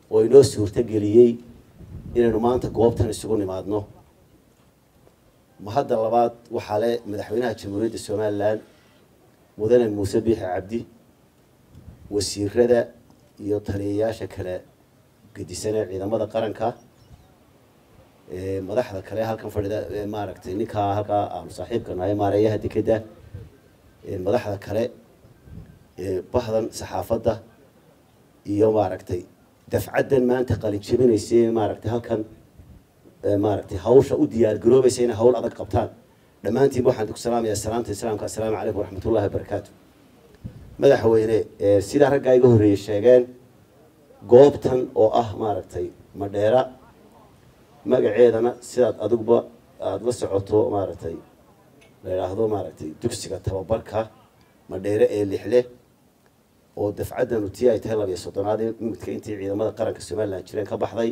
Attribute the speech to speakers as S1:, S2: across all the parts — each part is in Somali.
S1: oo inoo suurto geliyey inaynu maanta goobtan isugu nimaadno ma hadda labaad waxaa le madaxweynaha jamhuuriyadda somalilan mudane muuse biixi cabdi wasiirada iyo taliyayaasha kale gedisanee ciidamada qaranka madaxda kale halkan fadhida maaragtay ninkaa halkaa aanu saaxiibka nahay maareeyaha dekeda madaxda kale bahdan saxaafadda iyo maaragtay dafcaddan maanta qalin jebinaysa maaragtay halkan maaragtay hawsha u diyaar garoobaysa inay hawl adag qabtaan dhammaantiinba waxaan ku salaamayaa salaamta islaamka assalaamu calaykum waraxmatullahi wabarakaatu madaxweyne sidaa raggaa iga horreeyey sheegeen goobtan oo ah maaragtay madheera magaceedana sidaad adiguba aada la socoto maaragtay la idhaahdo maaragtay dugsiga tababarka madheere ee lixle oo dafcaddanu tii ay tahay labiyo soddonaad midka intii ciidamada qaranka somalilan jireen ka baxday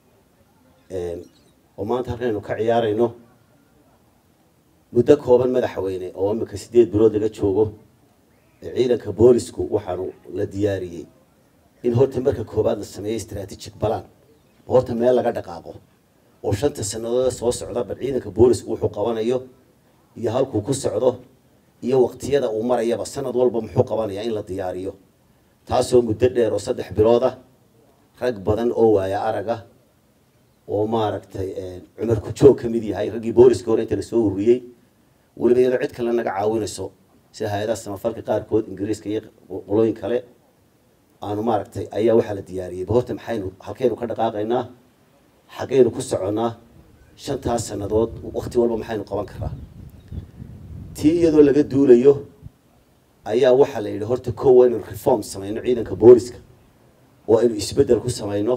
S1: oo maanta halkan aynu ka ciyaarayno muddo kooban madaxweyne oo imika sideed bilood laga joogo ciidanka boolisku waxaanu la diyaariyey in horta marka koowaad la sameeyey strategic balan horta meel laga dhaqaaqo oo shanta sanadooda soo socda bal ciidanka boolisku wuxuu qabanayo iyo halkuu ku socdo iyo waqtiyada uu marayaba sanad walba muxuu qabanayaa in la diyaariyo taasoo muddo dheer oo saddex bilood ah rag badan oo waaya araga oo maaragtay cumar ku-joog ka mid yahay raggii booliska hore inta lasoo ururiyey weliba iyadoo cid kale naga caawinayso sida hay-adaha samafalka qaarkood ingiriiska iyo qolooyin kale aanu maaragtay ayaa waxaa la diyaariyey horta maxaynu halkaynu ka dhaqaaqaynaa xaggaynu ku soconnaa shantaas sannadood wakti walba maxaynu qaban karaa tii iyadoo laga duulayo ayaa waxaa la yidhi horta kow waa inaynu reform samayno ciidanka booliska oo aynu isbeddel ku samayno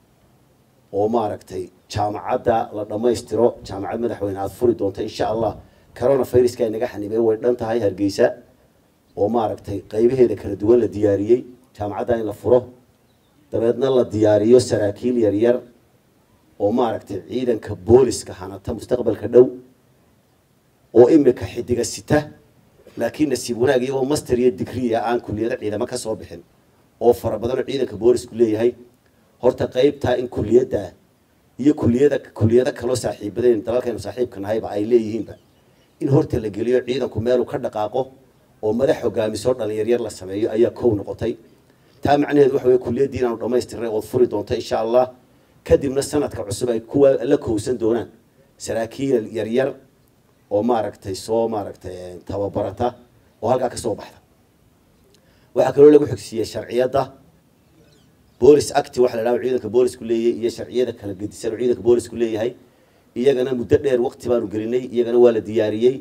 S1: oo maaragtay jaamacadda la dhammaystiro jaamacad madaxweyne aada furi doonta insha allah corona viruska ay naga xanibeen way dhan tahay hargeysa oo maaragtay qaybaheeda kala duwan la diyaariyey jaamacadda in la furo dabeedna la diyaariyo saraakiil yaryar oo maaragtay ciidanka booliska hanata mustaqbalka dhow oo imika xidiga sita laakiin nasiib wanaag iyagoo master iyo digriya aan kuliyado ciidamo ka soo bixin oo fara badanoo ciidanka boolisku leeyahay horta qeybtaa in kuliyadda iyo kuliyada kuliyado kaloo saaxiibadayn dalalkaynu saaxiibka nahayba ay leeyihiinba in horta la geliyo ciidanku meeluu ka dhaqaaqo oo madax hogaamisoo dhalinyaryar la sameeyo ayaa kow noqotay taa macnaheedu waxa weye kuliyaddii inaanu dhammaystirnay ood furi doonto insha allah kadibna sanadka cusub ay kuwa la kowsan doonaan saraakiil yaryar oo maaragtay soo maaragtay tababarata oo halkaa kasoo baxda waxaa kaloo lagu xigsiiyey sharciyadda boolis acti waxa la dhaha ciidanka boolisku leeyahay iyo sharciyada kala gedisan oo ciidanka boolisku leeyahay iyagana muddo dheer waqti baanu gelinay iyagana waa la diyaariyey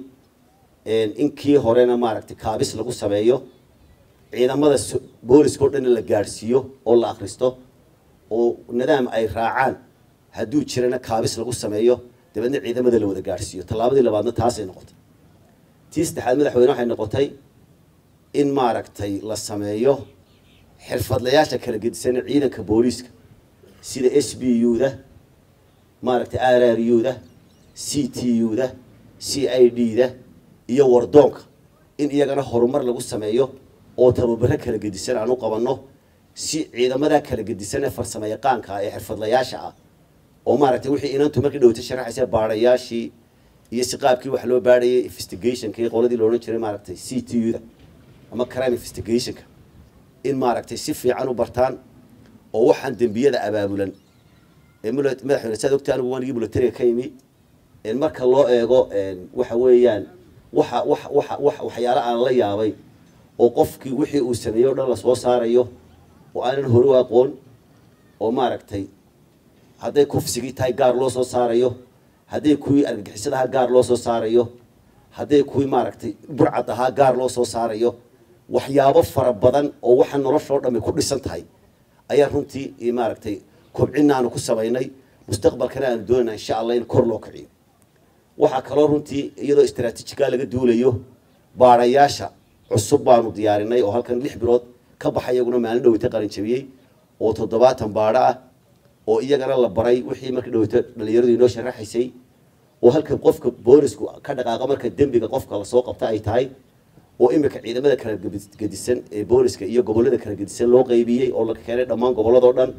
S1: inkii horena maaragtay kaabis lagu sameeyo ciidamada booliska o dhanna la gaadhsiiyo oo la akhristo oo nidaam ay raacaan hadduu jirana kaabis lagu sameeyo dabeedna ciidamada la wada gaadhsiiyo tallaabadii labaadna taasay noqotay tii saddexaad madaxweyne waxay noqotay in maaragtay la sameeyo xirfadlayaasha kala gedisan ciidanka booliiska sida s b u-da maaragtay r r u-da c t u-da c i d da iyo wardoonka in iyagana horumar lagu sameeyo oo tababaro kala gedisan aan u qabanno si ciidamada kala gedisan ee farsamo yaqaanka ah ee xirfadlayaasha ah oo maaragtay wixii inantu markii dhawata sharaxaysa baadhayaashii iyo si qaabkii wax loo baadhayay investigationka iyo qoladii loodhan jiray maaragtay c t u da ama crime investigationka in maaragtay si fiican u bartaan oo waxaan dembiyada abaabulan ee madaxweyne saad ogta anigu wanigii militariga ka yimi marka loo eego waxa weeyaan waxa wax waxa wax waxyaalo aan la yaabay oo qofkii wixii uu sameeyey o dhan lasoo saarayo oo aanan hore u aqoon oo maaragtay hadday kufsigii tahay gaar loo soo saarayo hadday kuwii argagixisadaha gaar loo soo saarayo hadday kuwii maaragtay burcad ahaa gaar loo soo saarayo waxyaabo fara badan oo waxa noloshoo dhammi ku dhisan tahay ayaa runtii maaragtay kobcina aanu ku samaynay mustaqbalkana aanu doonayna insha allah in kor loo kiciyo waxaa kaloo runtii iyadoo istraatiijigaa laga duulayo baadhayaasha cusub baanu diyaarinay oo halkan lix bilood ka baxay iyaguna maalin dhaweyta qalin jabiyey oo toddobaatan baadho ah oo iyagana la baray wixii markii dhaweyta dhalinyaradu inoo sharaxaysay oo halka qofka boolisku ka dhaqaaqa marka dembiga qofka lasoo qabta ay tahay oo imika ciidamada kala gedisan ee booliska iyo gobollada kala gedisan loo qaybiyey oo la keenay dhammaan gobolladoo dhan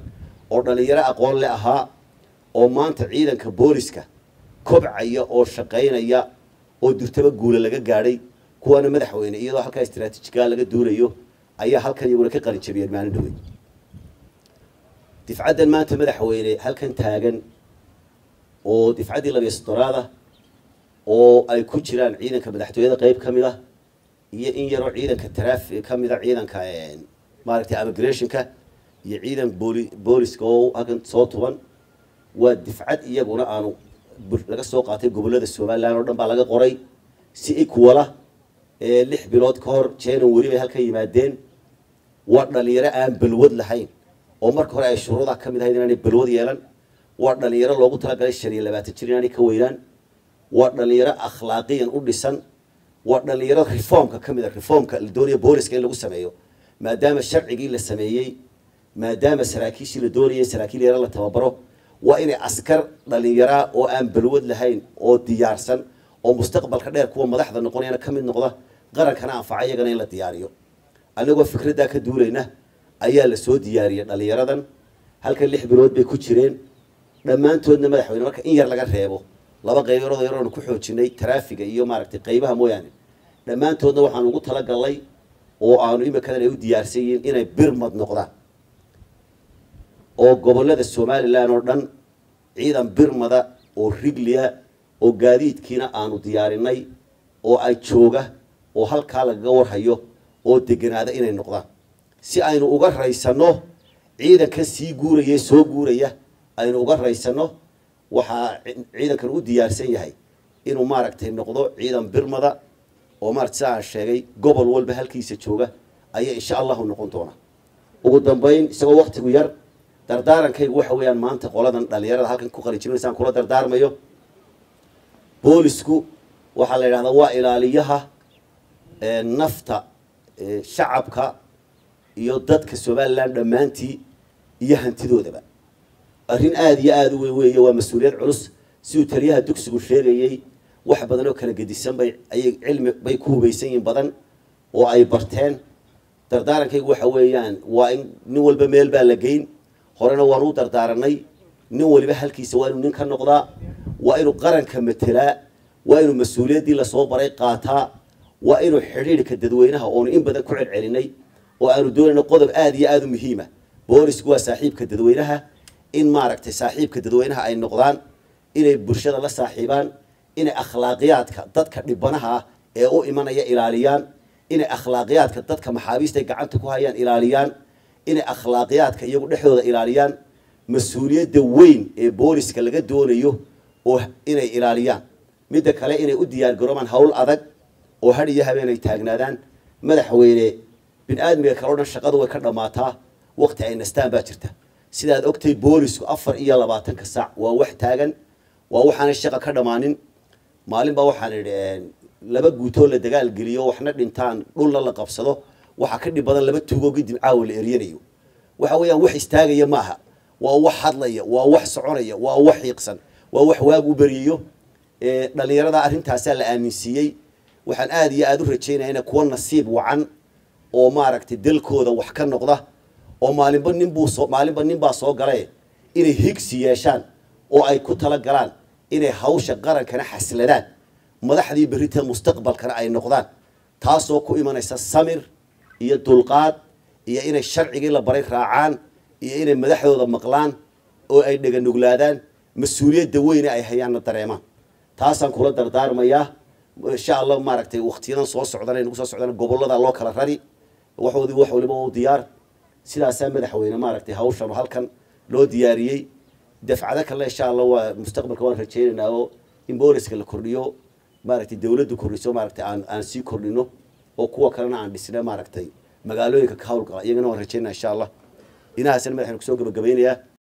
S1: oo dhalinyaro aqoon le ahaa oo maanta ciidanka booliska kobcaya oo shaqaynaya oo durtaba guula laga gaadhay kuwaana madaxweyne iyadoo halkaa istraatiijigaa laga duulayo ayaa halkan iyaguna ka qalin jabiyeen maalin dhaweyn difcaddan maanta madaxweyne halkan taagan oo difcaddii labiyo soddonaada oo ay ku jiraan ciidanka madaxtooyada qeyb ka mid ah iyo in yaroo ciidanka traafi ka mid a ciidanka maaragtay immigrationka iyo ciidan booli booliska oo halkan soo tuban waa difcad iyaguna aanu laga soo qaatay gobollada somalilan oo dhan baa laga qoray si equala lix bilood ka hor january bay halkan yimaadeen waa dhalinyaro aan balwad lahayn oo marka hore ay shuruudaha ka mid ahayd inaanay balwad yeelan waa dhalinyaro loogu talagalay shan iyo labaatan jir inaanay ka weynaan waa dhalinyaro akhlaaqiyan u dhisan waa dhalinyaro reformka ka mid a reformka la doonaya booliska in lagu sameeyo maadaama sharcigii la sameeyey maadaama saraakiishii la doonayay saraakiil yaro la tababaro waa inay askar dhalinyaraa oo aan balwad lahayn oo diyaarsan oo mustaqbalka dheer kuwa madaxda noqonayana ka mid noqda qarankana anfaca iyagana in la diyaariyo annagoo fikraddaa ka duulayna ayaa la soo diyaariyey dhalinyaradan halkan lix bilood bay ku jireen dhammaantoodna madaxweyne marka in yar laga reebo laba qaybarood yaroonu ku xoojinay taraafiga iyo maaragtay qaybaha mooyaane dhammaantoodna waxaan ugu talagalnay oo aanu imikadan ay u diyaarsan yihiin inay birmad noqdaan oo gobollada somalilan oo dhan ciidan birmada oo rigliya oo gaadiidkiina aanu diyaarinay oo ay jooga oo halkaa lagaga warhayo oo deganaada inay noqdaan si aynu uga raysanno ciidanka sii guuraya soo guuraya aynu uga raysanno waxaa ciidankan u diyaarsan yahay inuu maaragtay noqdo ciidan birmada oo maarata sida aan sheegay gobol walba halkiisa jooga ayaa insha allahu noqon doona ugu dambayn isagoo waktigu yar dardaarankaygu waxa weeyaan maanta qoladan dhalinyarada halkan ku qalijirinaysaan kula dardaarmayo boolisku waxaa la yidhahdaa waa ilaaliyaha nafta shacabka iyo dadka somalilan dhammaantii iyo hantidoodaba arrin aada iyo aada u weyn weeye waa mas-uuliyad culus siduu taliyaha dugsigu sheegayey wax badan oo kala gedisan bay ayay cilmi bay ku hubaysan yihiin badan oo ay barteen dardaarankaygu waxa weeyaan waa in nin walba meel baa la geyn horena waan u dardaaranay nin waliba halkiisa waa inuu nin ka noqdaa waa inuu qaranka matelaa waa inuu mas-uuliyaddii lasoo baray qaataa waa inuu xidhiidhka dadweynaha oonu in badan ku celcelinay oo aanu doonayno qodob aada iyo aada u muhiima boolisku waa saaxiibka dadweynaha in maaragtay saaxiibka dadweynaha ay noqdaan inay bulshada la saaxiibaan inay akhlaaqiyaadka dadka dhibanaha ah ee u imanaya ilaaliyaan inay akhlaaqiyaadka dadka maxaabiista gacanta ku hayaan ilaaliyaan inay akhlaaqiyaadka iyagu dhexdooda ilaaliyaan mas-uuliyadda weyn ee booliska laga doonayo oo inay ilaaliyaan midda kale inay u diyaar garoobaan hawl adag oo had iyo habeen ay taagnaadaan madaxweyne bin aadmiga kale o dhan shaqadu way ka dhammaataa waqti ay nastaan baa jirta sidaad ogtay boolisku afar iyo labaatanka saac waa wax taagan waa waxaanay shaqa ka dhammaanin maalin baa waxaan idhi laba guutoo la dagaal geliyo waxna dhintaan dhulna la qabsado waxaa ka dhib badan laba tuugoo kadib caawa la eryanayo waxa weeyaan wax istaagaya maaha waa wax hadlaya waa wax soconaya waa wax xiiqsan waa wax waagu beriyayo dhalinyarada arrintaasaa la aaminsiiyey waxaan aada iyo aada u rajaynaya ina kuwa nasiib wacan oo maaragtay dalkooda wax ka noqda oo maalinba ninbuu soo maalinba nin baa soo galae inay higsi yeeshaan oo ay ku tala galaan inay hawsha qarankana xasladaan madaxdii berrita mustaqbalkana ay noqdaan taasoo ku imanaysa samir iyo dulqaad iyo inay sharcigii la baray raacaan iyo inay madaxdooda maqlaan oo ay dheganuglaadaan mas-uuliyadda weyne ay hayaanna dareemaan taasaan kula dardaarmayaa insha allah maaragtay waktiyadan soo socdan ay nagu soo socdaan gobollada loo kala rari waxoodii wax waliba u diyaar sidaasaa madaxweyne maaragtay hawshan halkan loo diyaariyey dafcado kalena insha allah waa mustaqbalka waan rajaynaynaa oo in booliska la kordhiyo maaragtay dawladdu kordhiso maaragtay aan aan sii kordhino oo kuwa kalena aan dhisna maaragtay magaalooyinka ka hawlgala iyagana waan rajaynaa insha allah inahaasna madaxaynu kusoo gabagabaynayaa